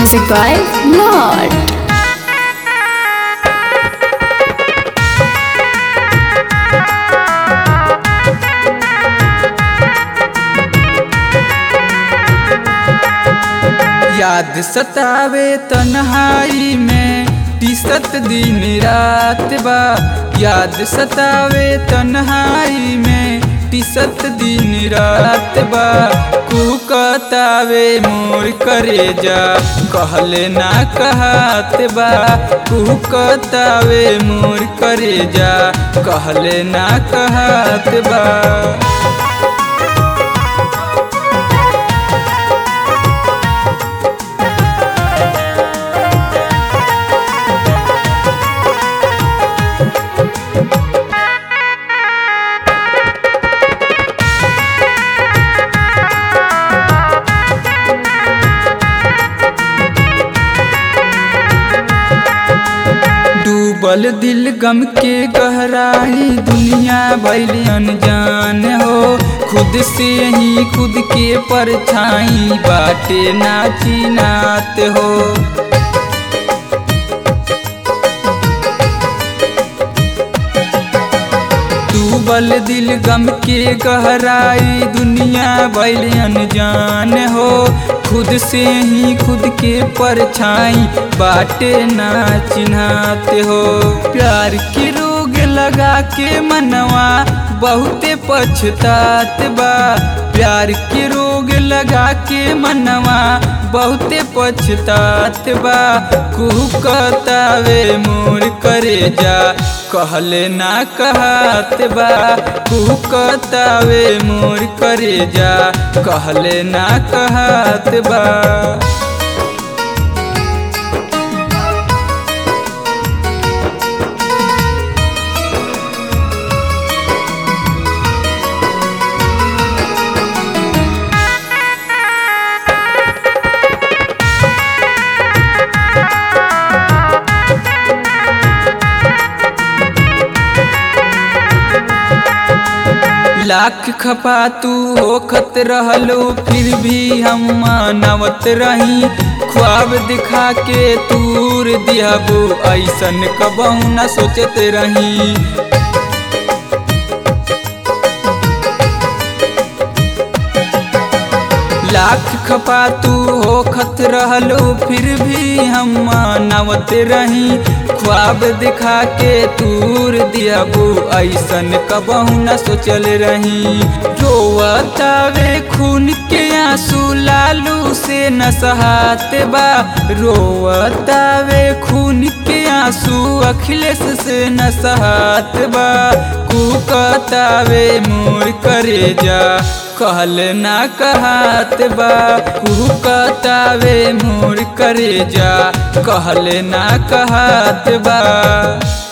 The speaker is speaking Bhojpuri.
Music by Lord. याद सतावे तन्हाई में दिसत दिन रात बा याद सतावे तन्हाई में दिसत दिन रात बा कुकतावे मोर करे जा कहले ना कहत बा कुकतावे मोर करे जा कहले ना कहत बा डूबल दिल गम के गहराई दुनिया भैल अनजान हो खुद से ही खुद के परछाई बाटे नाची नात हो डूबल दिल गम के गहराई दुनिया भैल अनजान हो खुद से ही खुद के परछाई बाटे ना चिन्हाते हो प्यार के रोग लगा के मनवा बहुते पछतात बा प्यार के रोग लगा के मनवा बहुते पछतात बा कुहकतावे मोर करे जा कहले ना कहत बा कुहकतावे मोर करे जा कहले ना कहत बा लाख खपा तू होखत रहलो फिर भी हम मानवत रही ख्वाब दिखा के तूर दिहबू ऐसन कबहू न सोचत रही लाख खपा तू होखत रहलो फिर भी हम मानवत रही ख्वाब दिखा के तूर दियाबू ऐसन कबहू न सोचल रही रोवतावे खून के आंसू लालू से न सहात बा रोवतावे खून के आंसू अखिलेश से न सहात बा कुकतावे मोर करे जा कहल ना कहत बा कुहकतावे मोर करे जा कहल ना कहत बा